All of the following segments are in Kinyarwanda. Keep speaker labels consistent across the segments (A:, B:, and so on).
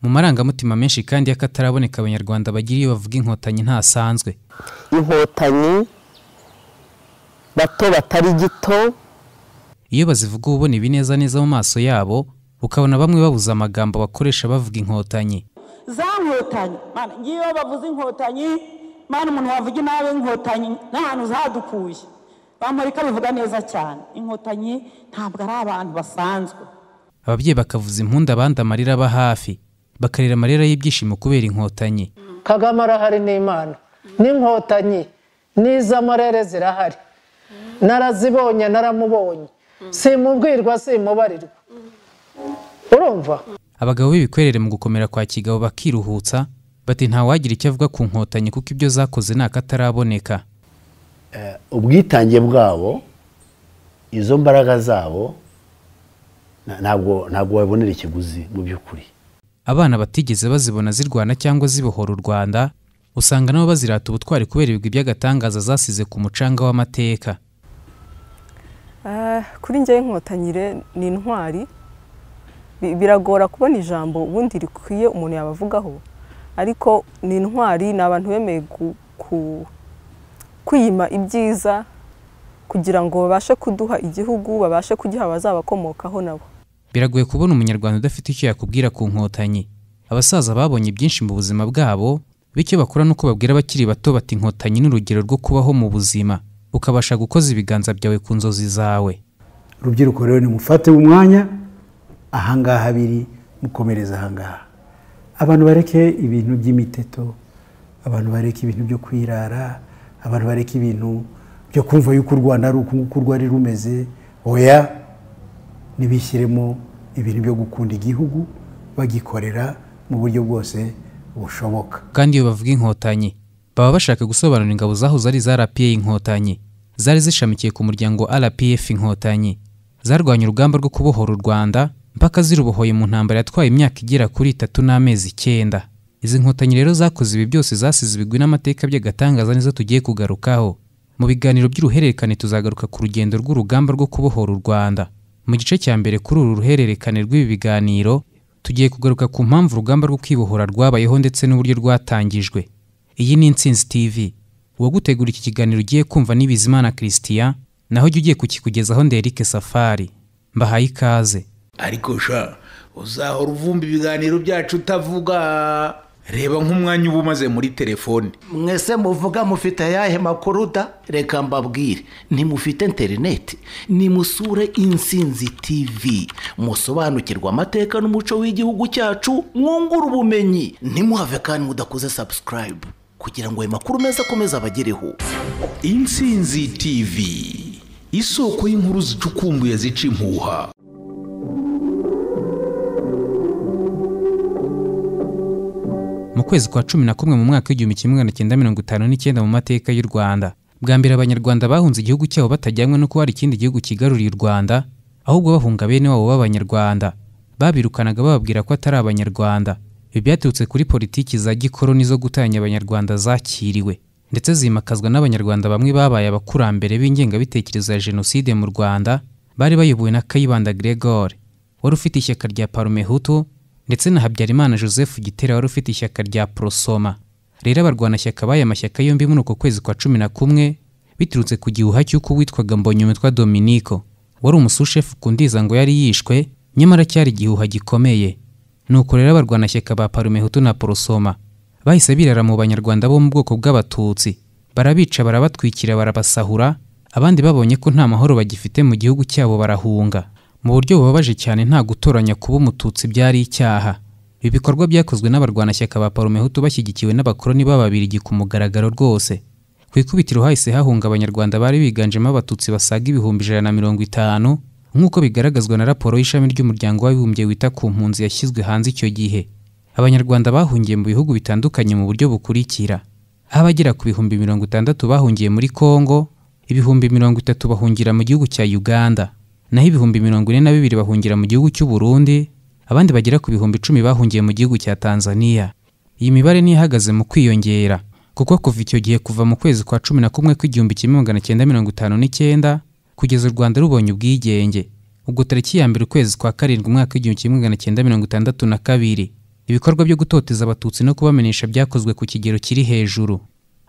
A: mu marangamutima menshi kandi y'akataraboneka abanyarwanda bagira iyo bavuga inkotanyi ntasanzwe
B: inkotanyi bato batari gito
A: iyo bazivuga uba ubona ibineza neza mu maso yabo ukabona bamwe babuze amagambo bakoresha bavuga inkotanyi
C: za nkotanyi mana ngiyo bavuze inkotanyi mana umuntu wavuga inabi inkotanyi n'ahantu zadukuye bamurika bivuga neza cyane inkotanyi ntabwo ari abantu basanzwe
A: ababyeyi bakavuza impundu abandi amarira aba hafi bakarira amarira y'ibyishimo kubera inkotanyi
D: kagame arahari n'imana n'inkotanyi n'iz'amarere zirahari narazibonye naramubonye simubwirwa simubarirwa urumva
A: abagabo b'ibikwerere mu gukomera kwa kigabo bakiruhutsa bati ntawagira icyo avuga ku nkotanyi kuko ibyo zakoze ni akataraboneka
E: ubwitange bwabo izo mbaraga zabo ntabwo ntabwo wabonera ikiguzi mu by'ukuri
A: abana batigeze bazibona zirwana cyangwa zibohora u rwanda usanga nabo bazirata ubutwari kubera ibigwi by'agatangaza zasize ku mucanga w'amateka
F: kuri njyewe inkotanyi ni intwari biragora kubona ijambo ubundi rikwiye umuntu yabavugaho ariko ni intwari ni abantu bemeye kwiyima ibyiza kugira ngo babashe kuduha igihugu babashe kugiha abazabakomokaho nabo
A: biragoye kubona umunyarwanda udafite icyo yakubwira ku nkotanyi abasaza babonye byinshi mu buzima bwabo bityo bakora n'uko babwira abakiri bato bati inkotanyi ni urugero rwo kubaho mu buzima ukabasha gukoza ibiganza byawe ku nzozi zawe
G: urubyiruko rero nimufate umwanya ahangaha biri mukomereza ahangaha abantu bareke ibintu by'imiteto abantu bareke ibintu byo kwirara abantu bareke ibintu byo kumva yuko u rwanda ari uku nguku rwari rumeze oya ntibishyiremo ibintu byo gukunda igihugu bagikorera mu buryo bwose bushoboka
A: kandi iyo bavuga inkotanyi baba bashaka gusobanura ingabo zahoze ari za rpa inkotanyi zari zishamikiye ku muryango rpf inkotanyi zarwanya urugamba rwo kubohora u rwanda mpaka zirubohoye mu ntambara yatwaye imyaka igera kuri itatu n'amezi icyenda izi nkotanyi rero zakoze ibi byose zasize ibigwi n'amateka by'agatangaza nizo tugiye kugarukaho mu biganiro by'uruhererekane tuzagaruka ku rugendo rw'urugamba rwo kubohora u rwanda mu gice cya mbere kuri uru ruhererekane rw'ibi biganiro tugiye kugaruka ku mpamvu urugamba rwo kwibohora rwabayeho ndetse n'uburyo rwatangijwe iyi ni insinzi tv uwagutegura iki kiganiro ugiye kumva ni bizimana christian naho jya ugiye kukikugezaho nderike safari mbahaye ikaze
H: ariko sha uzahora uvumba ibiganiro byacu utavuga reba nk'umwanya uba umaze muri telefone
I: mwese muvuga mufite ayahe makuru uda reka mbabwire ntimufite interineti nimusure insinzi tivi musobanukirwa amateka n'umuco w'igihugu cyacu mwungura ubumenyi ntimuhave kandi mudakoze sabusikarayibu kugira ngo ayo makuru meza akomeze abagereho
H: insinzi tivi isoko y'inkuru zicukumbuye zica impuha
A: mu kwezi kwa cumi na kumwe mu mwaka w'igihumbi kimwe magana cyenda mirongo itanu n'icyenda mu mateka y'u rwanda bwa mbere abanyarwanda bahunze igihugu cyabo batajyanywe no kuba hari ikindi gihugu kigaruriye u rwanda ahubwo bahunga bene wabo b'abanyarwanda babirukanaga bababwira ko atari abanyarwanda ibi byaturutse kuri politiki za gikoroni zo gutanya abanyarwanda zakiriwe ndetse zimakazwa n'abanyarwanda bamwe babaye abakurambere b'ingengabitekerezo ya jenoside mu rwanda bari bayobowe na kayibanda gregore wari ufite ishyaka rya parume hutu ndetse na habyarimana joseph gitera wari ufite ishyaka rya porosoma rero abarwanashyaka b'aya mashyaka yombi muri uko kwezi kwa cumi na kumwe biturutse ku gihuha cy'uko witwaga mbonyumitwa dominiko wari umusushefu ku ndiza ngo yari yishwe nyamara cyari igihuha gikomeye nuko rero abarwanashyaka ba parumehutu na porosoma bahise birara mu banyarwanda bo mu bwoko bw'abatutsi barabica barabatwikira barabasahura abandi babonye ko nta mahoro bagifite mu gihugu cyabo barahunga mu buryo bubabaje cyane nta gutoranya kuba umututsi byari icyaha ibi bikorwa byakozwe n'abarwanashyaka ba parumehutu bashyigikiwe n'abakoloni b'ababirigi ku mugaragaro rwose ku ikubitiro hahise hahunga abanyarwanda bari biganjemo abatutsi basaga ibihumbi ijana na mirongo itanu nk'uko bigaragazwa na raporo y'ishami ry'umuryango w'abibumbye wita ku mpunzi yashyizwe hanze icyo gihe abanyarwanda bahungiye mu bihugu bitandukanye mu buryo bukurikira aho abagera ku bihumbi mirongo itandatu bahungiye muri kongo ibihumbi mirongo itatu bahungira mu gihugu cya uganda naho ibihumbi mirongo ine na bibiri bahungira mu gihugu cy'u Burundi abandi bagera ku bihumbi icumi bahungiye mu gihugu cya Tanzania iyi mibare ntihagaze mu kwiyongera kuko kuva icyo gihe kuva mu kwezi kwa cumi na kumwe kw'igihumbi kimwe magana cyenda mirongo itanu n'icyenda kugeza u Rwanda rubonye ubwigenge ubwo tariki ya mbere ukwezi kwa karindwi umwaka w'igihumbi kimwe magana cyenda mirongo itandatu na kabiri ibikorwa byo gutoteza abatutsi no kubamenesha byakozwe ku kigero kiri hejuru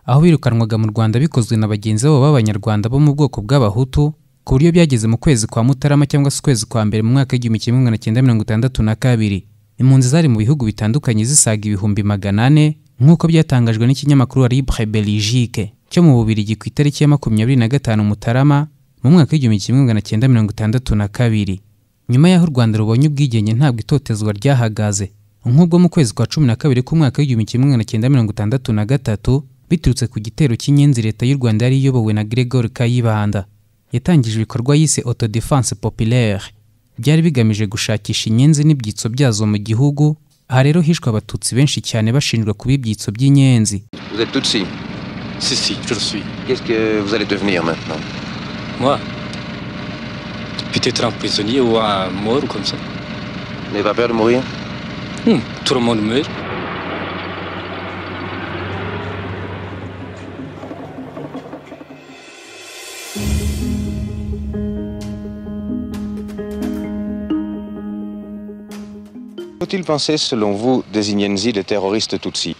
A: aho birukanwaga mu rwanda bikozwe na bagenzi babo b'abanyarwanda bo mu bwoko bw'abahutu ku buryo byageze mu kwezi kwa mutarama cyangwa se ukwezi kwa mbere mu mwaka w'igihumbi kimwe magana cyenda mirongo itandatu na kabiri impunzi zari mu bihugu bitandukanye zisaga ibihumbi magana ane nk'uko byatangajwe n'ikinyamakuru libre belgique cyo mu bubirigi ku itariki ya makumyabiri na gatanu mutarama mu mwaka w'igihumbi kimwe magana cyenda mirongo itandatu na kabiri nyuma y'aho u rwanda rubonye ubwigenge ntabwo itotezwa ryahagaze nk'ubwo mu kwezi kwa cumi na kabiri k'umwaka w'igihumbi kimwe magana cyenda mirongo itandatu na gatatu biturutse ku gitero cy'inyenzi leta y'u rwanda yari iyobowe na gregor kayibanda yatangije ibikorwa yise autodefense populaire byari bigamije gushakisha inyenzi n'ibyitso byazo mu gihugu aha rero hishwe abatutsi benshi cyane bashinjwa kuba ibyitso by'inyenzi
J: Vous êtes Tutsi
K: Si, si, je le suis.
J: Qu'est-ce que vous allez devenir maintenant
K: Moi Peut-être un prisonnier ou un mort comme ça.
J: Vous n'avez pas peur de mourir
K: Hum, tout le monde meurt.
J: Faut-il penser, selon vous, des Inyenzi, des terroristes Tutsis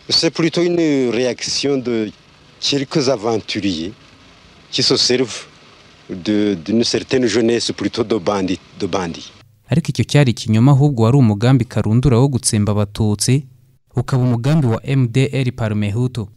L: C'est plutôt une réaction de quelques aventuriers qui se servent de- d'une certaine jeunesse, plutôt de bandits. De bandits.
A: ariko icyo cyari ikinyoma ahubwo wari umugambi karundura wo gutsemba abatutsi ukaba umugambi wa mdr parmehutu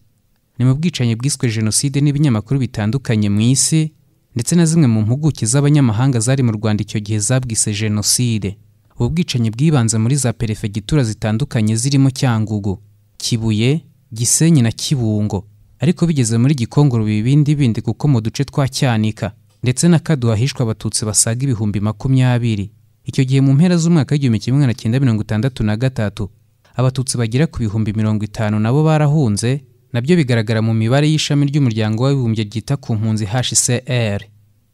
A: ni mu bwicanyi bwiswe jenoside n'ibinyamakuru bitandukanye mu isi ndetse na zimwe mu mpuguke z'abanyamahanga zari mu rwanda icyo gihe zabwise jenoside ubu bwicanyi bwibanze muri za perefegitura zitandukanye zirimo cyangugu kibuye gisenyi na kibungo ariko bigeze muri gikongoro biba ibindi bindi kuko mu duce twa cyanika ndetse na kaduha hishwe abatutsi basaga ibihumbi makumyabiri icyo gihe mu mpera z'umwaka w'igihumbi kimwe magana cyenda mirongo itandatu na gatatu abatutsi bagera ku bihumbi mirongo itanu nabo barahunze nabyo bigaragara mu mibare y'ishami ry'umuryango w'abibumbye ryita ku mpunzi hcr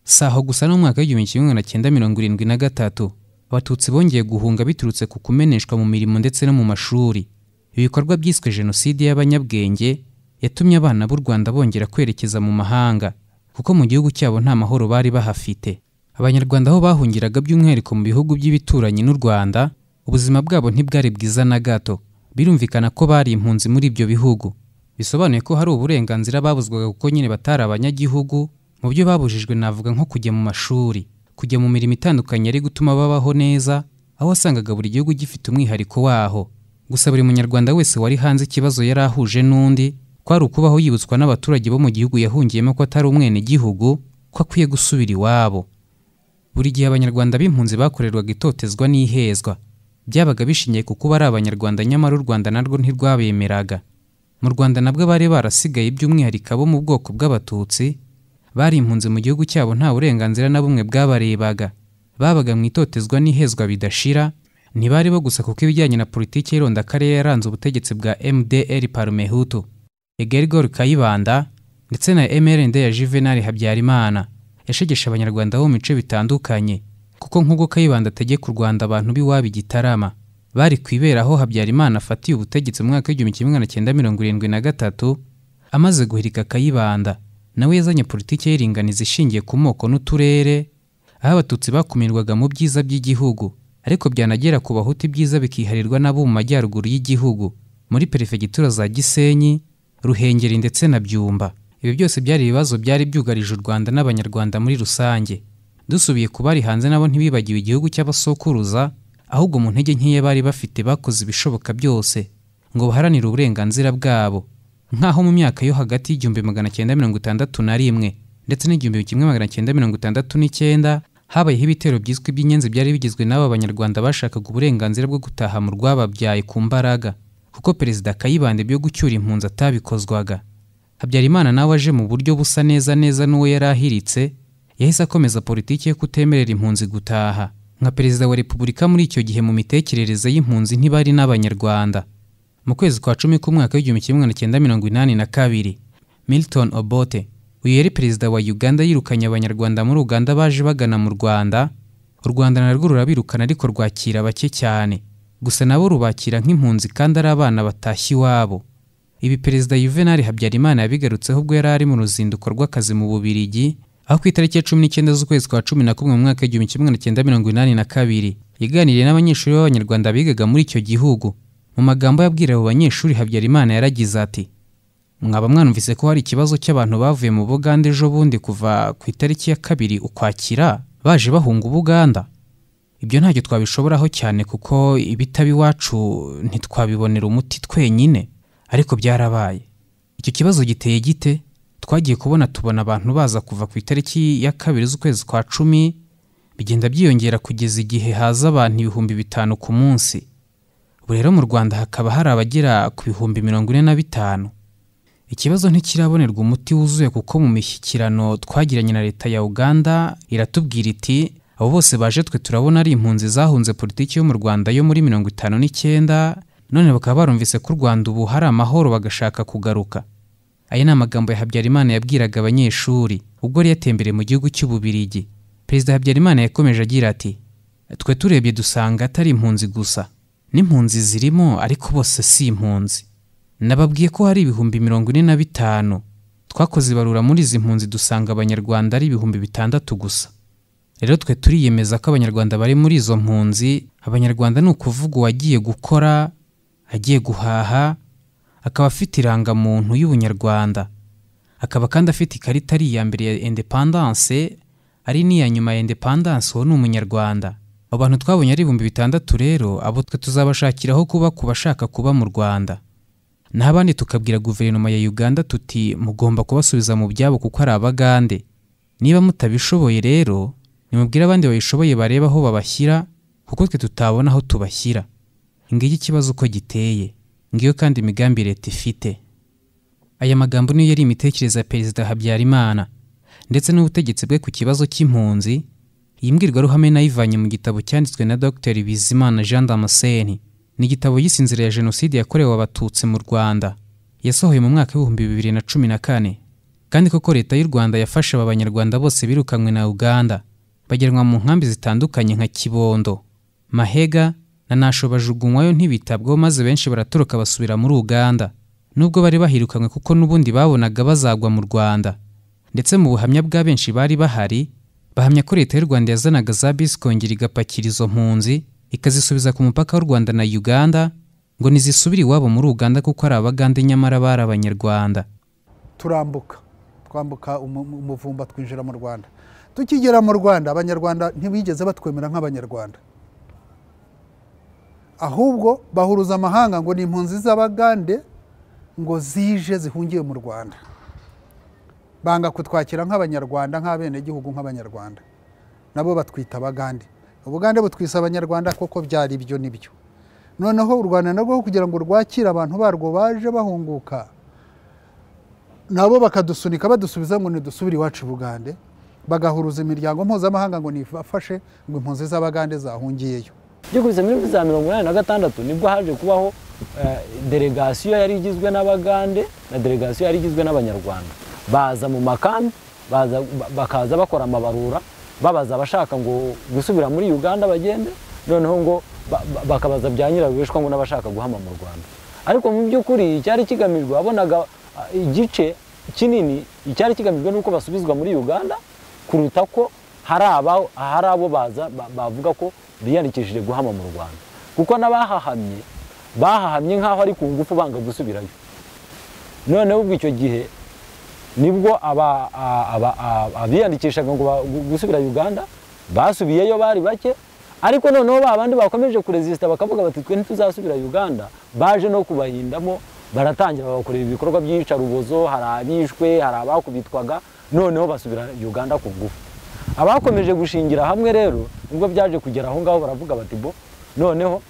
A: si aho gusa no mu mwaka w'igihumbi kimwe magana cyenda mirongo irindwi na gatatu abatutsi bongeye guhunga biturutse ku kumeneshwa mu mirimo ndetse no mu mashuri ibikorwa byiswe jenoside y'abanyabwenge yatumye abana b'u rwanda bongera kwerekeza mu mahanga kuko mu gihugu cyabo nta mahoro bari bahafite abanyarwanda aho bahungiraga by'umwihariko mu bihugu by'ibituranyi n'u rwanda ubuzima bwabo ntibwari bwiza na gato birumvikana ko bari impunzi muri ibyo bihugu bisobanuye ko hari uburenganzira babuzwaga kuko nyine batari abanyagihugu mu byo babujijwe navuga nko kujya mu mashuri kujya mu mirimo itandukanye yari gutuma babaho neza aho wasangaga buri gihugu gifite umwihariko waho gusa buri munyarwanda wese wari hanze ikibazo yari ahuje n'undi kwari ukubaho yibutswa n'abaturage bo mu gihugu yahungiyemo ko atari umwenegihugu ko akwiye gusubira iwabo buri gihe abanyarwanda b'impunzi bakorerwaga itotezwa n'ihezwa byabaga bishingiye ku kuba ari abanyarwanda nyamara u rwanda narwo ntirwabemeraga mu rwanda nabwo bari barasigaye by'umwihariko abo mu bwoko bw'abatutsi bari impunzi mu gihugu cyabo nta burenganzira na bumwe bwabarebaga babaga mu itotezwa n'ihezwa bidashira ntibari bo gusa kuko ibijyanye na politiki y'irondakarere yaranze ubutegetsi bwa mdr parmehutu egerigor kayibanda ndetse na mrnd ya juvenal habyarimana yashegeshe abanyarwanda bo mu bice bitandukanye kuko nk'ubwo kayibanda ategeka u rwanda abantu b'iwabo i gitarama bari ku ibera aho habyarimana afatiye ubutegetsi mu mwaka w'igihumbi kimwe magana cyenda mirongo irindwi na gatatu amaze guhirika kayibanda nawe yazanye politiki y'iringaniza ishingiye ku moko n'uturere aho abatutsi bakumirwaga mu byiza by'igihugu ariko byanagera ku bahutu ibyiza bikiharirwa n'abo mu majyaruguru y'igihugu muri perefegitura za gisenyi ruhengeri ndetse na byumba ibi byose byari ibibazo byari byugarije u rwanda n'abanyarwanda muri rusange dusubiye ku bari hanze nabo ntibibagiwe igihugu cy'abasokuruza ahubwo mu ntege nkeya bari bafite bakoze ibishoboka byose ngo baharanire uburenganzira bwabo nk'aho mu myaka yo hagati y'igihumbi magana cyenda mirongo itandatu na rimwe ndetse n'igihumbi kimwe magana cyenda mirongo itandatu n'icyenda habayeho ibitero byiswe iby'inyenzi byari bigizwe n'aba banyarwanda bashakaga uburenganzira bwo gutaha mu rwababyaye ku mbaraga kuko perezida kayibanda byo gucyura impunzi atabikozwaga habyarimana nawe aje mu buryo busa neza neza n'uwo yari ahiritse yahise akomeza politiki yo kutemerera impunzi gutaha nka perezida wa repubulika muri icyo gihe mu mitekerereze y'impunzi ntibari n'abanyarwanda mu kwezi kwa cumi k'umwaka w'igihumbi kimwe magana cyenda mirongo inani na kabiri milton obote uyu yari perezida wa uganda yirukanye abanyarwanda muri uganda baje bagana mu rwanda u rwanda narwo rurabirukana ariko rwakira bake cyane gusa nabo rubakira nk'impunzi kandi ari abana batashye iwabo ibi perezida Juvenal Habyarimana yabigarutseho ubwo yari ari mu ruzinduko rw'akazi mu Bubirigi aho ku itariki ya cumi n'icyenda z'ukwezi kwa cumi na kumwe mu mwaka w'igihumbi kimwe magana cyenda mirongo inani na kabiri yaganiriye n'abanyeshuri b'abanyarwanda bigaga muri icyo gihugu mu magambo yabwira abo banyeshuri habyarimana yaragize ati mwaba mwanumvise ko hari ikibazo cy'abantu bavuye mu buganda ejo bundi kuva ku itariki ya kabiri ukwakira baje bahunga ubuganda ibyo ntacyo twabishoboraho cyane kuko ibitaba iwacu ntitwabibonera umuti twenyine ariko byarabaye icyo kibazo giteye gite twagiye kubona tubona abantu baza kuva ku itariki ya kabiri z'ukwezi kwa cumi bigenda byiyongera kugeza igihe haza abantu ibihumbi bitanu ku munsi ubu rero mu rwanda hakaba hari abagera ku bihumbi mirongo ine na bitanu ikibazo ntikirabonerwa umuti wuzuye kuko mu mishyikirano twagiranye na leta ya uganda iratubwira iti abo bose baje twe turabona ari impunzi zahunze politiki yo mu rwanda yo muri mirongo itanu n'icyenda none bakaba barumvise ko u rwanda ubu hari amahoro bagashaka kugaruka aya ni amagambo ya habyarimana yabwiraga abanyeshuri ubwo yari yatembereye mu gihugu cy'ububirigi perezida habyarimana yakomeje agira ati twe turebye dusanga atari impunzi gusa n'impunzi zirimo ariko bose si impunzi nababwiye ko hari ibihumbi mirongo ine na bitanu twakoze ibarura muri izi mpunzi dusanga abanyarwanda ari ibihumbi bitandatu gusa rero twe turiyemeza ko abanyarwanda bari muri izo mpunzi abanyarwanda ni ukuvuga uwagiye gukora agiye guhaha akaba afite irangamuntu y'ubunyarwanda akaba kandi afite ikarita ari iya mbere ya indepandanse ari n'iya nyuma ya indepandanse uwo ni umunyarwanda abo bantu twabonye ari ibihumbi bitandatu rero abo twe tuzabashakiraho kuba ku bashaka kuba mu rwanda n'abandi tukabwira guverinoma ya uganda tuti mugomba kubasubiza mu byabo kuko ari abagande niba mutabishoboye rero nimubwire abandi babishoboye barebe aho babashyira kuko twe tutabona aho tubashyira ngiki ikibazo uko giteye ngiyo kandi imigambi leta ifite aya magambo niyo yari imitekerereze ya perezida habyarimana ndetse n'ubutegetsi bwe ku kibazo cy'impunzi iyi mbwirwaruhame nayivanye mu gitabo cyanditswe na dr bizimana jean damascene ni igitabo y'Isinzira ya jenoside yakorewe abatutsi mu rwanda yasohoye mu mwaka w'ibihumbi bibiri na cumi na kane kandi koko leta y'u rwanda yafasha aba banyarwanda bose birukanywe na uganda bageranwa mu nkambi zitandukanye nka kibondo mahega na nasho bajugunywayo ntibitabweho maze benshi baratoroka basubira muri uganda nubwo bari bahirukanywe kuko n'ubundi babonaga bazagwa mu rwanda ndetse mu buhamya bwa benshi bari bahari bahamya ko leta y'u rwanda yazanaga za bisi kongera igapakira izo mpunzi ikazisubiza ku mupaka w'u Rwanda na Uganda ngo nizisubire iwabo muri Uganda kuko ari abagande nyamara bari abanyarwanda
M: turambuka twambuka umuvumba twinjira mu Rwanda tukigera mu Rwanda abanyarwanda ntibigeze batwemera nk'abanyarwanda ahubwo bahuruza amahanga ngo ni impunzi z'abagande ngo zije zihungiye mu Rwanda banga kutwakira nk'abanyarwanda nk'abenegihugu nk'abanyarwanda nabo batwita abagande ubugande butwisa abanyarwanda koko byari ibyo nibyo noneho u rwanda narwo kugira ngo rwakire abantu barwo baje bahunguka nabo bakadusunika badusubiza ngo ntidusubire iwacu bugande bagahuruza imiryango mpuzamahanga ngo nifashe ngo impunzi z'abagande zahungiyeyo
N: byukubise muri za mirongo inani na gatandatu nibwo haje kubaho delegasiyo yari igizwe n'abagande na delegasiyo yari igizwe n'abanyarwanda baza mu makambi bakaza bakora amabarura babaza abashaka ngo gusubira muri uganda bagende noneho ngo bakabaza bya nyirabubeshwa ngo n'abashaka guhama mu rwanda ariko mu by'ukuri icyari kigamijwe wabonaga igice kinini icyari kigamijwe ni uko basubizwa muri uganda kuruta ko hari abo baza bavuga ko biyandikishije guhama mu rwanda kuko n'abahahamye bahahamye nk'aho ari ku ngufu banga gusubirayo noneho ubwo icyo gihe nibwo abiyandikishaga ngo gusubira uganda basubiyeyo bari bake ariko noneho ba bandi bakomeje kurezisita bakavuga bati twe ntituzasubira uganda baje no kubahindamo baratangira bagakorera ibikorwa by'iyicarubozo hari abishwe hari abakubitwaga noneho basubira uganda ku ngufu abakomeje gushingira hamwe rero nibwo byaje kugera aho ngaho baravuga bati bo noneho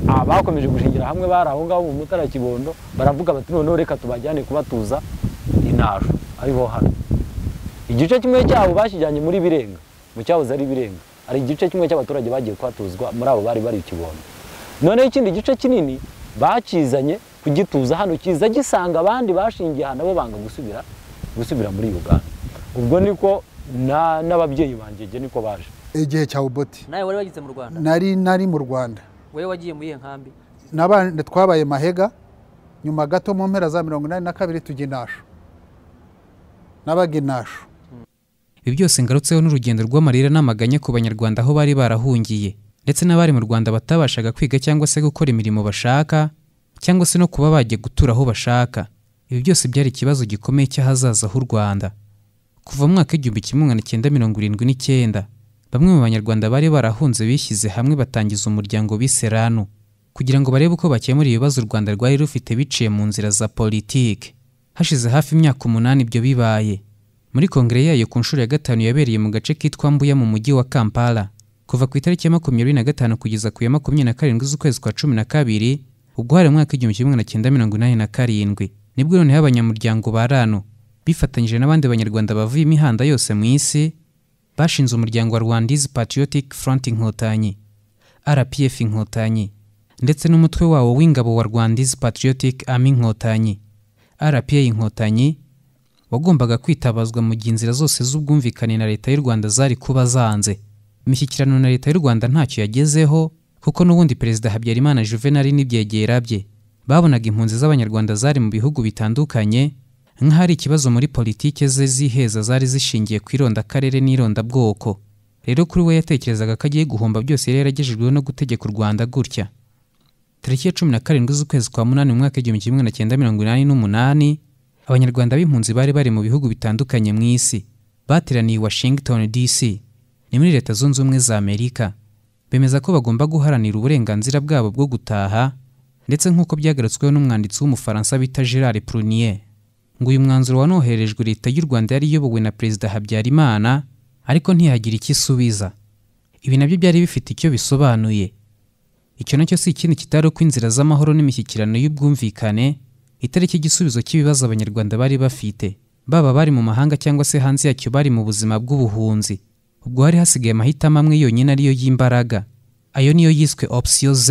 N: abakomeje gushingira hamwe bari aho ngaho mu mutara kibondo baravuga bati noneho reka tubajyane kubatuza intasho ariho hano igice kimwe cyabo basijyanye muri birenga mu cyahoze ari birenga hari igice kimwe cy'abaturage bagiye kuhatuzwa muri abo bari bari ikibondo noneho ikindi gice kinini bakizanye kugituza hano kiza gisanga abandi bashingiye aha nabo banga gusubira gusubira muri uganda ubwo niko n'ababyeyi bangeje niko baje
M: igihe cya uboti
D: nawe wari wageze mu rwanda
M: nari nari mu rwanda
D: wowe wagiye muri iyo nkambi
M: twabaye mahega nyuma gato mu mpera za mirongo inani na kabiri tujya inasho n'abaga inasho
A: ibi byose ngarutseho n'urugendo rw'amarira n'amaganya ku banyarwanda aho bari barahungiye ndetse n'abari mu rwanda batabashaga kwiga cyangwa se gukora imirimo bashaka cyangwa se no kuba bajya gutura aho bashaka ibi byose byari ikibazo gikomeye cy'ahazaza h'u rwanda kuva mu mwaka w'igihumbi kimwe magana cyenda mirongo irindwi n'icyenda bamwe mu banyarwanda bari barahunze bishyize hamwe batangiza umuryango bise ranu kugira ngo barebe uko bakemura ibibazo u rwanda rwari rufite biciye mu nzira za politike hashize hafi imyaka umunani ibyo bibaye muri kongere yayo ku nshuro ya gatanu yabereye mu gace kitwa mbuya mu mujyi wa kampala kuva ku itariki ya makumyabiri na gatanu kugeza ku ya makumyabiri na karindwi z'ukwezi kwa cumi na kabiri ubwo hari mu mwaka w'igihumbi kimwe magana cyenda mirongo inani na karindwi nibwo noneho abanyamuryango ba ranu bifatanyije n'abandi banyarwanda bavuye imihanda yose mu isi bashinze umuryango wa rwandizi patriotic front inkotanyi rpf inkotanyi ndetse n'umutwe wawo w'ingabo wa rwandizi patriotic army inkotanyi rpa inkotanyi wagombaga kwitabazwa mu gihe inzira zose z'ubwumvikane na leta y'u rwanda zari kuba zanze imishyikirano na leta y'u rwanda ntacyo yagezeho kuko n'ubundi perezida habyarimana juvenal n'ibyegera bye babonaga impunzi z'abanyarwanda zari mu bihugu bitandukanye nk'ahari ikibazo muri politike ze z'iheza zari zishingiye ku irondakarere n'irondabwoko rero kuri we yatekerezaga ko agiye guhomba byose yari yaragejejweho no gutegeka u rwanda gutya tariki ya cumi na karindwi z'ukwezi kwa munani mu mwaka w'igihumbi kimwe magana cyenda mirongo inani n'umunani abanyarwanda b'impunzi bari bari mu bihugu bitandukanye mu isi bateraniye i washington dc ni muri leta zunze ubumwe za amerika bemeza ko bagomba guharanira uburenganzira bwabo bwo gutaha ndetse nk'uko byagarutsweho n'umwanditsi w'umufaransa bita gerard prunier ngo uyu mwanzuro wanoherejwe leta y'u rwanda yari iyobowe na perezida habyarimana ariko ntiyagira icyo isubiza ibi nabyo byari bifite icyo bisobanuye icyo nacyo si ikindi kitari uko inzira z'amahoro n'imishyikirano y'ubwumvikane itariki igisubizo cy'ibibazo abanyarwanda bari bafite baba bari mu mahanga cyangwa se hanze yacyo bari mu buzima bw'ubuhunzi ubwo hari hasigaye amahitamo amwe yonyine ariyo y'imbaraga ayo niyo yiswe option z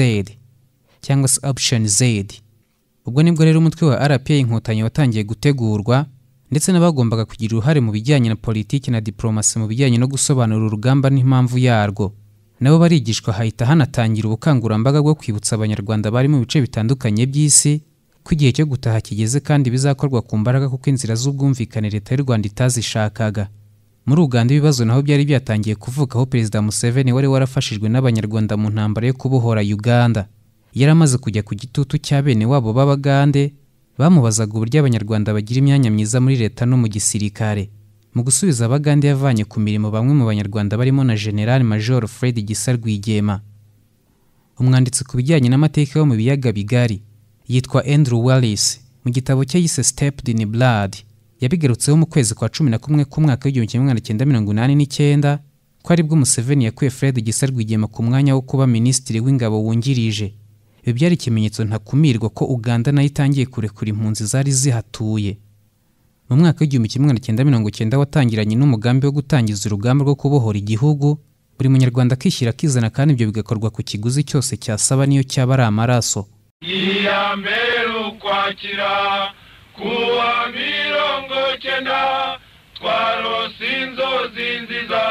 A: cyangwa se option z ubwo nibwo rero umutwe wa rpa inkotanyi watangiye gutegurwa ndetse n'abagombaga kugira uruhare mu bijyanye na politiki na diplomasi mu bijyanye no gusobanura urugamba n'impamvu yarwo nabo barigishwa hahita hanatangira ubukangurambaga bwo kwibutsa abanyarwanda bari mu bice bitandukanye by'isi ko igihe cyo gutaha kigeze kandi bizakorwa ku mbaraga kuko inzira z'ubwumvikane leta y'u rwanda itazishakaga muri uganda ibibazo naho byari byatangiye kuvukaho perezida museveni wari warafashijwe n'abanyarwanda mu ntambara yo kubohora uganda yari amaze kujya ku gitutu cya bene wabo b'abagande bamubazaga uburyo abanyarwanda bagira imyanya myiza muri leta no mu gisirikare mu gusubiza abagande yavanye ku mirimo bamwe mu banyarwanda barimo na general major fred gisa rwigema umwanditsi ku bijyanye n'amateka yo mu biyaga bigari yitwa andrew wallis mu gitabo cye yise stepped in blood yabigarutseho mu kwezi kwa cumi na kumwe k'umwaka w'igihumbi kimwe magana cyenda mirongo inani n'icyenda ko aribwo museveni yakuye fred gisa rwigema ku mwanya wo kuba minisitiri w'ingabo wungirije ibi byari ikimenyetso ntakumirwa ko uganda nayo itangiye kurekura impunzi zari zihatuye mu mwaka w'igihumbi kimwe magana cyenda mirongo cyenda watangiranye n'umugambi wo gutangiza urugamba rwo kubohora igihugu buri munyarwanda akishyira akizana kandi ibyo bigakorwa ku kiguzi cyose cyasaba niyo cyaba ari amaraso
N: iya mbere ukwakira kuwa mirongo cyenda twarose inzozi nziza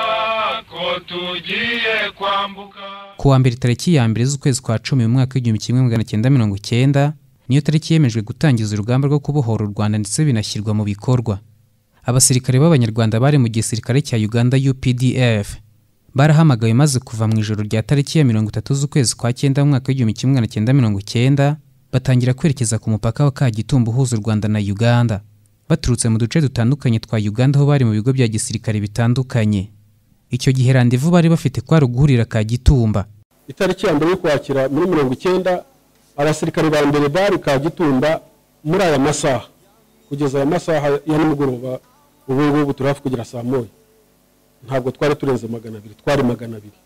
N: ko tugiye kwambuka
A: ku wa mbere tariki ya mbere z'ukwezi kwa cumi mu mwaka w'igihumbi kimwe magana cyenda mirongo cyenda niyo tariki yemejwe gutangiza urugamba rwo kubohora u rwanda ndetse binashyirwa mu bikorwa abasirikare b'abanyarwanda bari mu gisirikare cya uganda updf barahamagawe maze kuva mu ijoro rya tariki ya mirongo itatu z'ukwezi kwa cyenda mu mwaka w'igihumbi kimwe magana cyenda mirongo cyenda batangira kwerekeza ku mupaka wa kagitumba uhuza u rwanda na uganda baturutse mu duce dutandukanye twa uganda aho bari mu bigo bya gisirikare bitandukanye icyo gihe randevu bari bafite kwari uguhurira kagitumba
O: itariki ya mbere y'ukwakira muri mirongo icyenda abasirikare ba mbere bari kagitumba muri aya masaha kugeza aya masaha ya nimugoroba ubu ngubu turi hafi kugera saa moya ntabwo twari turenze magana abiri twari magana abiri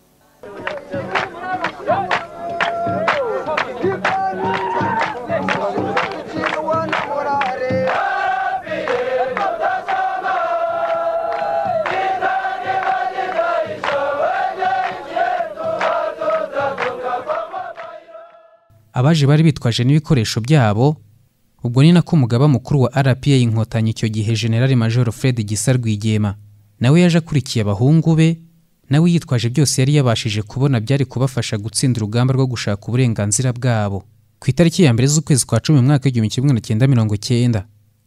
A: abaje bari bitwaje n'ibikoresho byabo ubwo ni nako umugaba mukuru wa rpa inkotanyi icyo gihe generali major fred gisa rwigema nawe yaje akurikiye abahungu be nawe yitwaje byose yari yabashije kubona byari kubafasha gutsinda urugamba rwo gushaka uburenganzira bwabo ku itariki ya mbere z'ukwezi kwa cumi mu mwaka w'igihumbi kimwe magana cyenda mirongo cyenda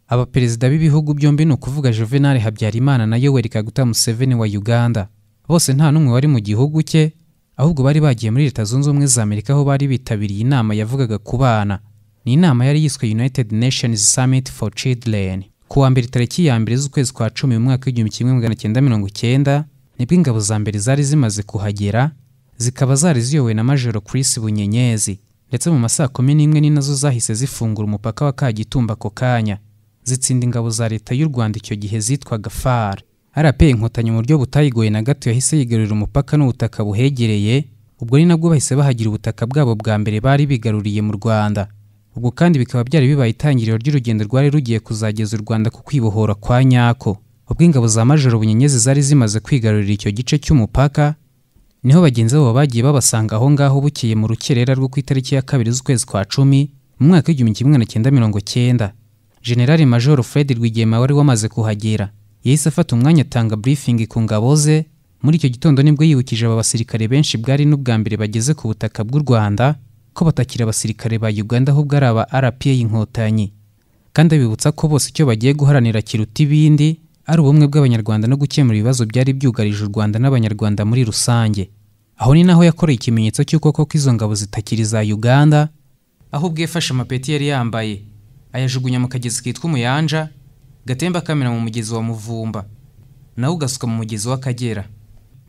A: abaperezida b'ibihugu byombi ni ukuvuga juvenal habyarimana na yoweri kaguta museveni wa uganda bose nta n'umwe wari mu gihugu cye ahubwo bari bagiye muri leta zunze ubumwe za amerika aho bari bitabiriye inama yavugaga ku bana ni inama yari yiswe united nations summit for children ku wa mbere tariki ya mbere z'ukwezi kwa cumi mu mwaka w'igihumbi kimwe magana cyenda mirongo icyenda nibwo ingabo za mbere zari zimaze kuhagera zikaba zari ziyobowe na majoro chris bunyenyezi ndetse mu ma saa kumi n'imwe ni nazo zahise zifungura umupaka wa kagitumba ako kanya zitsinda ingabo za leta y'u rwanda icyo gihe zitwaga far rp inkotanyi mu buryo butayigoye na gato yahise yigarurira umupaka n'ubutaka buhegereye ubwo ni nabwo bahise bahagira ubutaka bwabo bwa mbere bari bigaruriye mu rwanda ubwo kandi bikaba byari bibaye itangiriro ry'urugendo rwari rugiye kuzageza u rwanda ku kwibohora kwa nyako ubwo ingabo za majoro bunyenyezi zari zimaze kwigarurira icyo gice cy'umupaka niho bagenzi babo bagiye babasanga aho ngaho bukeye mu rukerera rwo ku itariki ya kabiri z'ukwezi kwa cumi mu mwaka w'igihumbi kimwe na cyenda mirongo cyenda generali majoro fred rwigema wari wamaze kuhagera yahise afata umwanya atanga briefing ku ngabo ze muri icyo gitondo nibwo yibukije aba basirikare benshi bwari n'ubwa mbere bageze ku butaka bw'u rwanda ko batakiri abasirikare ba uganda ahubwo ari aba rpa inkotanyi kandi abibutsa ko bose icyo bagiye guharanira kiruta ibindi ari ubumwe bw'abanyarwanda no gukemura ibibazo byari byugarije u rwanda n'abanyarwanda muri rusange aho ni naho yakoreye ikimenyetso cy'uko koko izo ngabo zitakiri za uganda ahubwo yafashe amapeti yari yambaye ayajugunya mu kagezi kitwa umuyanja gatemba kamena mu mugezi wa muvumba nawo ugasuka mu mugezi w'akagera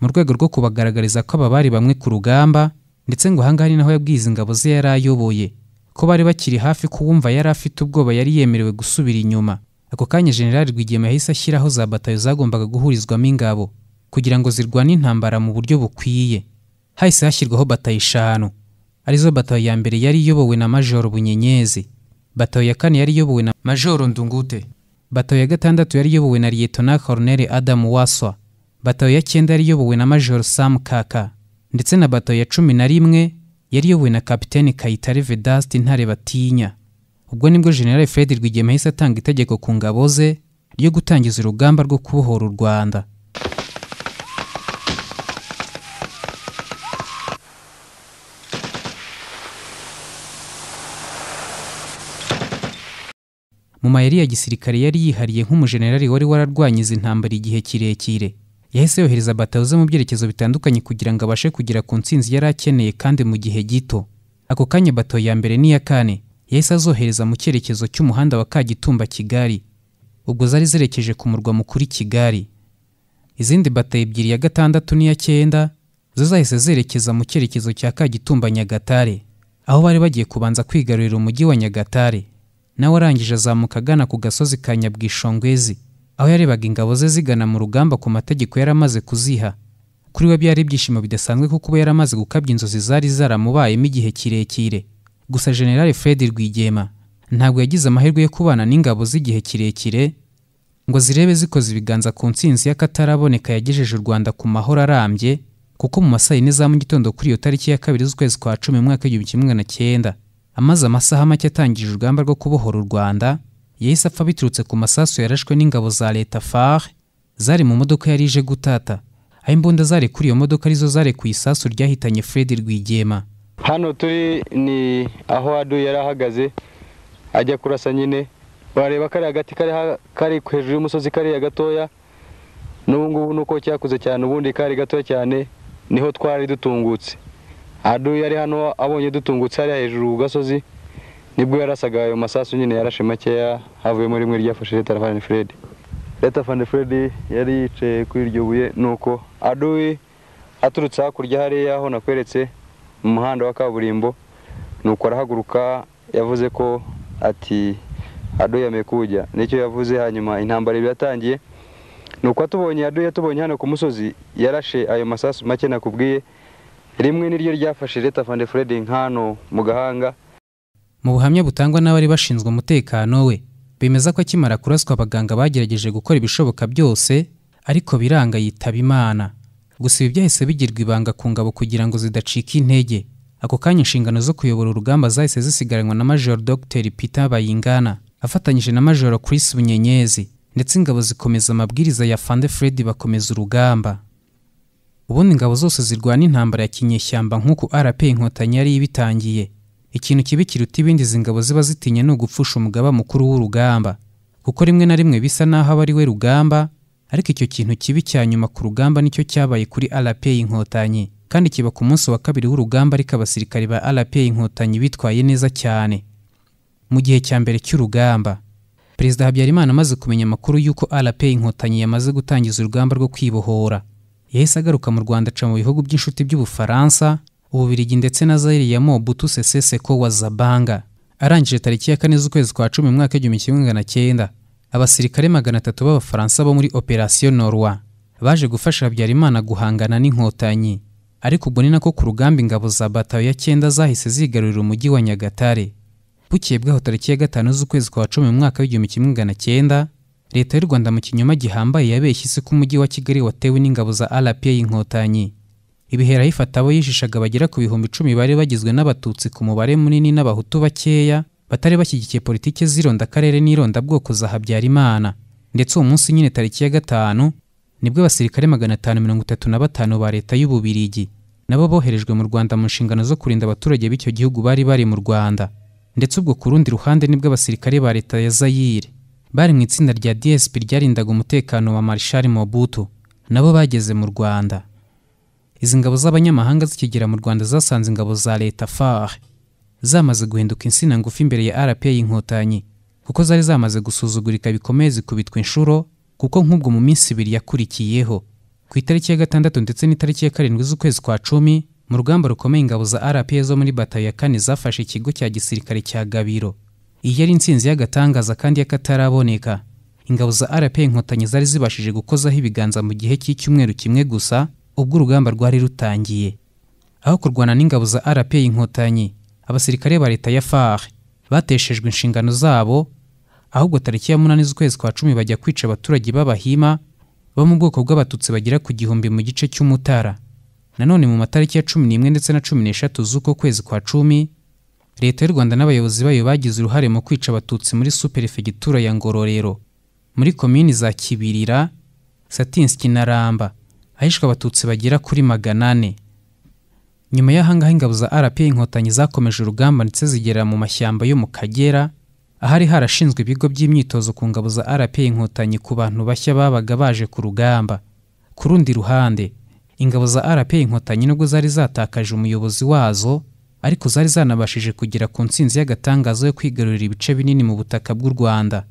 A: mu rwego rwo kubagaragariza ko aba bari bamwe ku rugamba ndetse ngo ahangaha ni naho yabwiye izi ngabo ze yari ayoboye ko bari bakiri hafi kuwumva yari afite ubwoba yari yemerewe gusubira inyuma ako kanya generali rwigema yahise ashyiraho za batayo zagombaga guhurizwamo ingabo kugira ngo zirwane intambara mu buryo bukwiye hahise hashyirwaho batayo eshanu arizo batayo ya mbere yari iyobowe na majoro bunyenyezi batayo ya kane yari iyobowe na majoro ndungute batayo ya gatandatu yari iyobowe na liyetona koroneri adamu waswa batayo ya cyenda yari iyobowe na majoro samu kaka ndetse na batayo ya cumi na rimwe yari iyobowe na kapitene kayitare vedaste intare batinya ubwo nibwo general fred rwigema yahise atanga itegeko ku ngabo ze ryo gutangiza urugamba rwo kubohora u rwanda mu mayeri ya gisirikare yari yihariye nk'umujenerali wari wararwanya izi ntambara igihe kirekire yahise yohereza batayo ze mu byerekezo bitandukanye kugira ngo abashe kugera ku ntsinzi yari akeneye kandi mu gihe gito ako kanya batayo ya mbere n'iya kane yahise azohereza mu cyerekezo cy'umuhanda wa kagitumba kigali ubwo zari zerekeje ku murwa mukuru kigali izindi batayo ebyiri ya gatandatu n'iya cyenda zo zahise zerekeza mu cyerekezo cya kagitumba nyagatare aho bari bagiye kubanza kwigarurira umujyi wa nyagatare nawe arangije azamuka agana ku gasozi ka nyabwishongwezi aho yarebaga ingabo ze zigana mu rugamba ku mategeko yari amaze kuziha kuri we byari ibyishimo bidasanzwe kuko uba yari amaze gukabya inzozi zari zaramubayemo igihe kirekire gusa generale fred rwigema ntabwo yagize amahirwe yo kubana n'ingabo z'igihe kirekire ngo zirebe zikoze ibiganza ku ntsinzi y'akataraboneka yagejeje u rwanda ku mahoro arambye kuko mu masaha yine za mu gitondo kuri iyo tariki ya kabiri z'ukwezi kwa cumi mu mwaka w'igihumbi kimwe magana cyenda amaze amasaha make atangije urugamba rwo kubohora u rwanda yahise apfa biturutse ku masasu yarashwe n'ingabo za leta far zari mu modoka yari ije gutata aho imbunda zari kuri iyo modoka arizo zari ku isasu ryahitanye fred rwigema
P: hano turi ni aho adu yari ahagaze ajya kurasa nyine wareba kariya gati kari hejuru y'umusozi kariya gatoya n'ubu ngubu nuko cyakuze cyane ubundi kari gatoya cyane niho twari dutungutse adu yari hano abonye dutungutse hariya hejuru ku gasozi nibwo yarasaga ayo masasu nyine yarashe makeya havuyemo rimwe ryafashe leta fani feredi leta fani feredi yari yicaye kuri iryo buye nuko adu aturutse hakurya hariya aho nakweretse mu muhanda wa kaburimbo nuko arahaguruka yavuze ko ati adu yameye kujya nicyo yavuze hanyuma intambara yatangiye nuko atubonye adu yatubonye hano ku musozi yarashe ayo masasu make nakubwiye rimwe niryo ryafashe leta fande fred nkano mu gahanga
A: mu buhamya butangwa n'abari bashinzwe umutekano we bemeza ko akimara kuraswa abaganga bagerageje gukora ibishoboka byose ariko biranga yitaba imana gusa ibi byahise bigirwa ibanga ku ngabo kugira ngo zidacika intege ako kanya inshingano zo kuyobora urugamba zahise zisigaranywa na major dr peter bayingana afatanyije na major chris bunyenyezi ndetse ingabo zikomeza amabwiriza ya fande fred bakomeza urugamba ubundi ingabo zose zirwana intambara ya kinyeshyamba nk'uko rp inkotanyi yari ibitangiye ikintu kibi kiruta ibindi izi ngabo ziba zitinya ni ugupfusha umugaba mukuru w'urugamba kuko rimwe na rimwe bisa n'aho aba ari we rugamba ariko icyo kintu kibi cya nyuma ku rugamba nicyo cyabaye kuri rp inkotanyi kandi kiba ku munsi wa kabiri w'urugamba ariko abasirikari ba rpa inkotanyi bitwaye neza cyane mu gihe cya mbere cy'urugamba perezida habyarimana amaze kumenya amakuru y'uko rpa inkotanyi yamaze gutangiza urugamba rwo kwibohora yahise agaruka mu rwanda aca mu bihugu by'inshuti by'ubufaransa ububiligi ndetse na zayire ya mobutu sese seko wa zabanga arangije tariki ya kane z'ukwezi kwa cumi mu mwaka w'igihumbi kimwe magana cyenda abasirikare magana atatu b'abafaransa bo muri operasiyo norwa baje gufasha habyarimana guhangana n'inkotanyi ariko ubwo ni nako ku rugamba ingabo za batayo ya cyenda zahise zigarurira umujyi wa nyagatare bukeye bwaho tariki ya gatanu z'ukwezi kwa cumi mu mwaka w'igihumbi kimwe magana cyenda leta y'u rwanda mu kinyoma gihambaye yabeshye isi ko umujyi wa kigali watewe n'ingabo za rpa y'inkotanyi ibihera ayifata abo yishishaga bagera ku bihumbi icumi bari bagizwe n'abatutsi ku mubare munini n'abahutu bakeya batari bashyigikiye politiki z'ironda akarere n'irondabwoko za habyarimana ndetse uwo munsi nyine tariki ya gatanu nibwo abasirikare magana atanu mirongo itatu na batanu ba leta y'ububirigi nabo boherejwe mu rwanda mu nshingano zo kurinda abaturage b'icyo gihugu bari bari mu rwanda ndetse ubwo ku rundi ruhande nibwo abasirikare ba leta ya zayire bari mu itsinda rya dsp ryarindaga umutekano wa marshal mobutu nabo bageze mu rwanda izi ngabo z'abanyamahanga zikigera mu rwanda zasanze ingabo za leta far zamaze guhinduka insina ngufi imbere ya rpa y'inkotanyi kuko zari zamaze gusuzugurika bikomeye zikubitwa inshuro kuko nk'ubwo mu minsi ibiri yakurikiyeho ku itariki ya gatandatu ndetse n'itariki ya karindwi z'ukwezi kwa cumi mu rugamba rukomeye ingabo za rpa zo muri batayo ya kane zafashe ikigo cya gisirikare cya gabiro iyi yari intsinzi y'agatangaza kandi y'akataraboneka ingabo za rpa inkotanyi zari zibashije gukozaho ibiganza mu gihe cy'icyumweru kimwe gusa ubwo urugamba rwari rutangiye aho kurwana n'ingabo za rpa inkotanyi abasirikare ba leta ya far bateshejwe inshingano zabo ahubwo tariki ya munani z'ukwezi kwa cumi bajya kwica abaturage b'abahima bo mu bwoko bw'abatutsi bagera ku gihumbi mu gice cy'umutara nanone mu matariki ya cumi n'imwe ndetse na cumi n'eshatu z'uko kwezi kwa cumi leta y'u rwanda n'abayobozi bayo bagize uruhare mu kwica abatutsi muri superefegitura ya ngororero muri komini za kibirira satinski na ramba ahishwe abatutsi bagera kuri magana ane nyuma y'ahangaha ingabo za rpa inkotanyi zakomeje urugamba ndetse zigera mu mashyamba yo mu kagera ahari harashinzwe ibigo by'imyitozo ku ngabo za rpa inkotanyi ku bantu bashya babaga baje ku rugamba ku rundi ruhande ingabo za rpa inkotanyi nubwo zari zatakaje umuyobozi wazo ariko zari zanabashije kugera ku ntsinzi y'agatangazo yo kwigarurira ibice binini mu butaka bw'u rwanda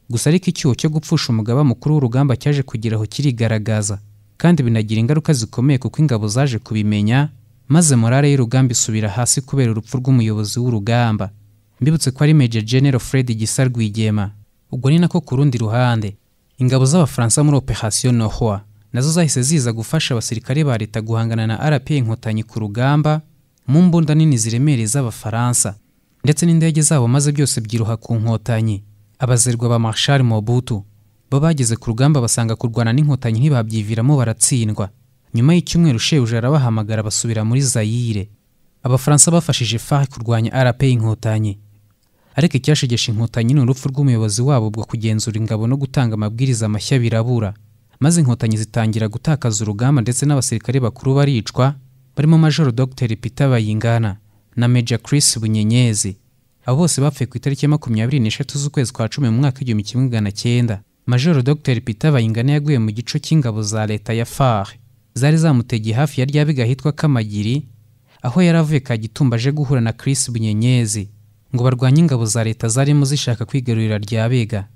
A: gusa ariko icyuho cyo gupfusha umugaba mukuru w'urugamba cyaje kugeraho kirigaragaza kandi binagira ingaruka zikomeye kuko ingabo zaje kubimenya maze morale y'urugamba isubira hasi kubera urupfu rw'umuyobozi w'urugamba mbibutse ko ari Major General Fred Gisa Rwigema ubwo ni nako ku rundi ruhande ingabo z'abafaransa muri Operation Nohwa nazo zahise ziza gufasha abasirikare ba leta guhangana na RPA inkotanyi ku rugamba mu mbunda nini ziremereye z'abafaransa ndetse n'indege zabo maze byose byiruha ku nkotanyi abazerwa ba Marshal Mobutu bo bageze ku rugamba basanga kurwana n'inkotanyi ntibabyiviramo baratsindwa nyuma y'icyumweru shebuja arabahamagara basubira muri Zaire abafaransa bafashije FARC kurwanya RPA inkotanyi ariko icyashegesha inkotanyi ni urupfu rw'umuyobozi wabo bwo kugenzura ingabo no gutanga amabwiriza mashya birabura maze inkotanyi zitangira gutakaza urugamba ndetse n'abasirikare bakuru baricwa barimo majoro dr peter bayingana na major chris bunyenyezi abo bose bapfuye ku itariki ya makumyabiri n'eshatu z'ukwezi kwa cumi mu mwaka w'igihumbi kimwe magana cyenda majoro dr peter bayingana yaguye mu gico cy'ingabo za leta ya far zari zamutegeye hafi ya rya bigahitwa kamagiri aho yari avuye kagitumba aje guhura na chris bunyenyezi ngo barwanye ingabo za leta zarimo zishaka kwigarurira rya bega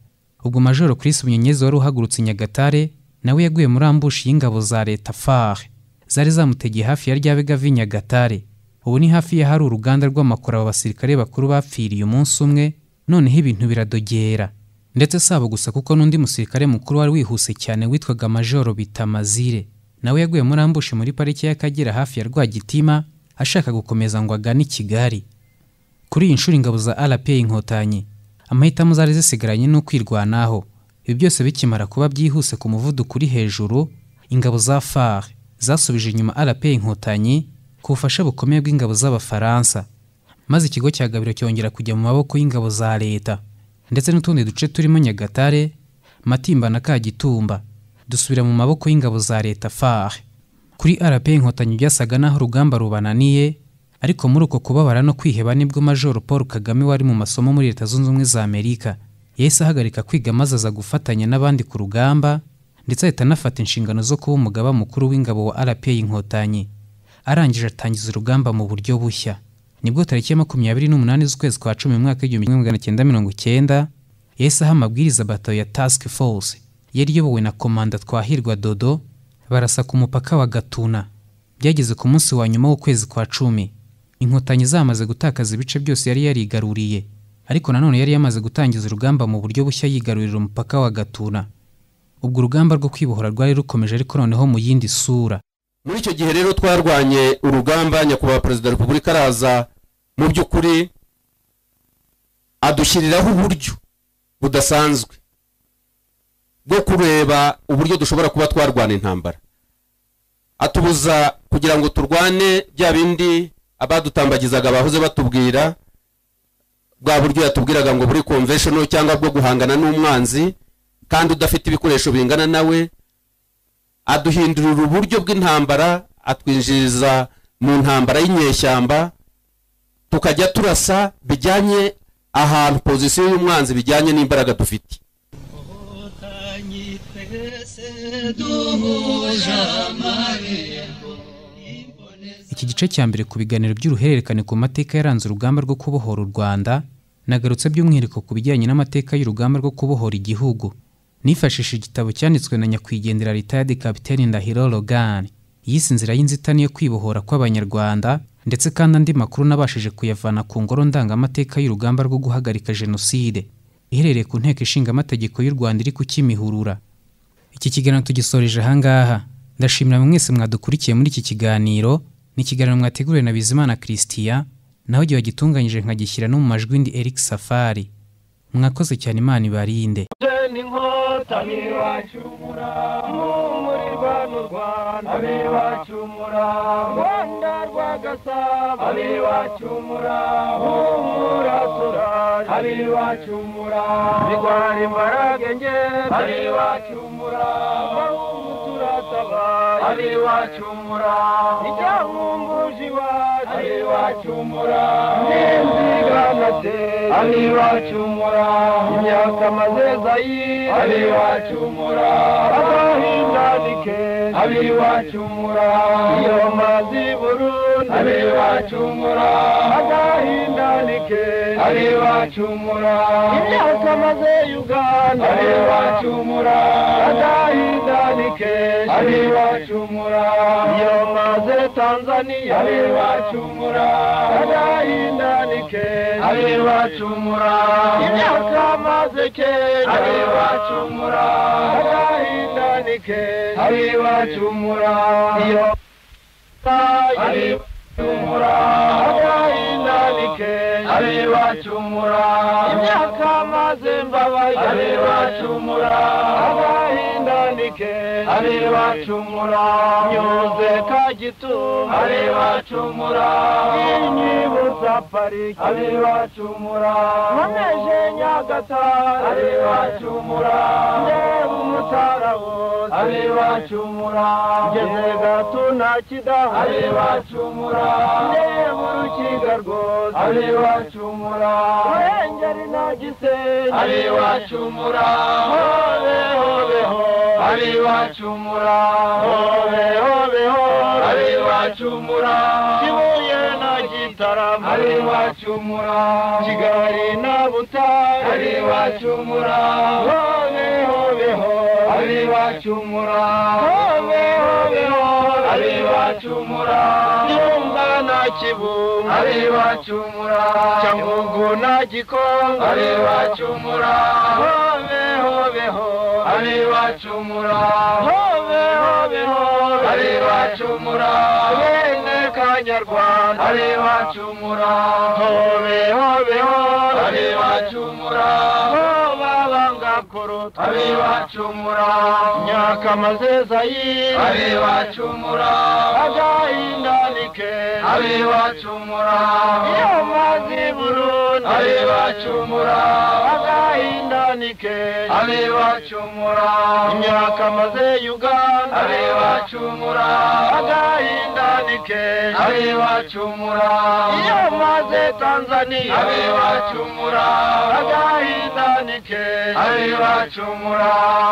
A: ubwo majoro Chris Bunyenyezi wari uhagurutse Nyagatare nawe yaguye muri ambushi y'ingabo za leta FAR zari zamutegeye hafi ya rya bega vi Nyagatare ubu ni hafi ya hari uruganda rw'amakoro aba basirikare bakuru bapfiriye umunsi umwe noneho ibintu biradogera ndetse sabo gusa kuko n'undi musirikare mukuru wari wihuse cyane witwaga majoro Bitamazire nawe yaguye muri ambushi muri pariki y'Akagera hafi ya Rwagitima ashaka gukomeza ngo agane i Kigali kuri iyi nshuro ingabo za rpa inkotanyi amahitamo zari zisigaranye no kwirwanaho ibi byose bikimara kuba byihuse ku muvuduko uri hejuru ingabo za far zasubije inyuma rpa inkotanyi ku bufasha bukomeye bw'ingabo z'abafaransa maze ikigo cya gabiro cyongera kujya mu maboko y'ingabo za leta ndetse n'utundi duce turimo nyagatare matimba na kagitumba dusubira mu maboko y'ingabo za leta far kuri rpa inkotanyi byasaga n'aho urugamba rubananiye ariko muri uko kubabara no kwiheba nibwo majoro paul kagame wari mu masomo muri leta zunze ubumwe za amerika yahise ahagarika kwiga maze aza gufatanya n'abandi ku rugamba ndetse ahita anafata inshingano zo kuba umugaba mukuru w'ingabo wa rpa inkotanyi arangije atangiza urugamba mu buryo bushya nibwo tariki ya makumyabiri n'umunani z'ukwezi kwa cumi mu mwaka w'igihumbi kimwe magana cyenda mirongo cyenda yahise aha amabwiriza bato ya task force yari iyobowe na komanda twahirwa dodo barasa ku mupaka wa gatuna byageze ku munsi wa nyuma w'ukwezi kwa cumi inkotanyi zamaze gutakaza ibice byose yari yarigaruriye ariko nanone yari yamaze gutangiza urugamba mu buryo bushya yigarurira umupaka wa gatuna ubwo urugamba rwo kwibohora rwari rukomeje ariko noneho mu yindi sura
Q: muri icyo gihe rero twarwanye urugamba nyakubahwa perezida wa repubulika araza mu by'ukuri adushyiriraho uburyo budasanzwe bwo kureba uburyo dushobora kuba twarwana intambara atubuza kugira ngo turwane bya bindi abadutambagizaga bahoze batubwira bwa buryo yatubwiraga ngo buri conventional cyangwa bwo guhangana n'umwanzi kandi udafite ibikoresho bingana nawe aduhindurira uburyo bw'intambara atwinjiriza mu ntambara y'inyeshyamba tukajya turasa bijyanye ahantu pozisiyo y'umwanzi bijyanye n'imbaraga dufite
A: iki gice cya mbere ku biganiro by'uruhererekane ku mateka yaranze urugamba rwo kubohora u rwanda nagarutse by'umwihariko ku bijyanye n'amateka y'urugamba rwo kubohora igihugu nifashishije igitabo cyanditswe na nyakwigendera leta ya kapiteni ndahiro rogani yise inzira y'inzitane yo kwibohora kw'abanyarwanda ndetse kandi andi makuru nabashije kuyavana ku ngoro ndangamateka y'urugamba rwo guhagarika jenoside iherereye ku nteko ishinga amategeko y'u rwanda iri ku kimihurura iki kiganiro tugisoreje ahangaha ndashimira mwese mwadukurikiye muri iki kiganiro ni ikiganiro mwateguriwe na bizimana christian naho igihe wagitunganyije nkagishyira no mu majwi ndi eric safari mwakoze cyane imana ibarinde
N: inkotanyi bacumura muri bano rwanda abe bacumura rwanda rwagasaba abe bacumura humura turari abe bacumura bigwara imbaraga nge abe bacumura bahungu turatabaye abe bacumura icyahumbuje iwacu abe bacumura n'inziganate abe bacumura imyaka mazeza yi abe bacumura abahindadike abe bacumura iyo mazi burundi abe bacumura abahindadike abe bacumura imyaka maze uganda abe bacumura abahindadike abe bacumura iyo maze tanzania abe bacumura abahindadike abe bacumura imyaka maze kenya abe bacumura abahindadike abe bacumura iyo abe bacumura abahindadike abe bacumura imyaka maze mbabaye abe bacumura abahindadike abe bacumura nyuze kagitumba abe bacumura inyibutsa pariki abe bacumura nkomeje nyagatare abe bacumura ndeba umutarabuzi abe bacumura ngeze gatuna kidaho abe bacumura ndeba urukiga rwose abe bacumura ruhengeri na gisenyi abe bacumura hobe hobe ho abe bacumura hobe hobe ho abe bacumura kibuye na gitarama abe bacumura kigali na butare abe bacumura hobe hobe ho abe bacumura hobe hobe ho abe bacumura nyumba na kibungo abe bacumura cyangugu na gikongo abe bacumura hobe hobe ho abe bacumura hobe hobe ho abe bacumura bene kanyarwanda abe bacumura hobe hobe ho abe bacumura abe bacumura myaka amazeza yindi abe bacumura agahindanike abe bacumura iyo mazi burundi abe bacumura agahindanike abe bacumura imyaka amaze uganda abe bacumura agahindanike abe bacumura iyo maze tanzania abe bacumura agahindanike abibacumura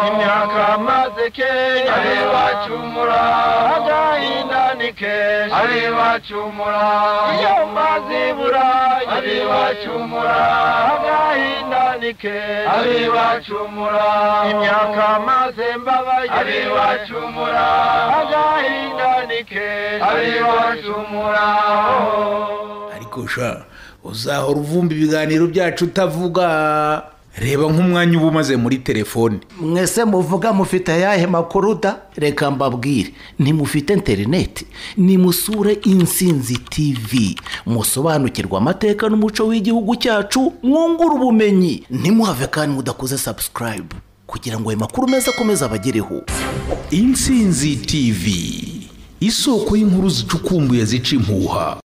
N: imyaka maze kenya abibacumura agahindanike abibacumura iyo mazibura abibacumura agahindanike abibacumura imyaka maze mbabaye abibacumura agahindanike abibacumura
H: ariko sha uzahora uvumba ibiganiro byacu utavuga reba nk'umwanya uba umaze muri telefone
I: mwese muvuga mufite ayahe makuru da reka mbabwire ntimufite interineti nimusure insinzi tivi musobanukirwe amateka n'umuco w'igihugu cyacu mwungure ubumenyi ntimuhave kandi mudakoze sabusikarayibu kugira ngo ayo makuru meza akomeze abagereho
H: insinzi tivi isoko y'inkuru zicukumbuye zica impuha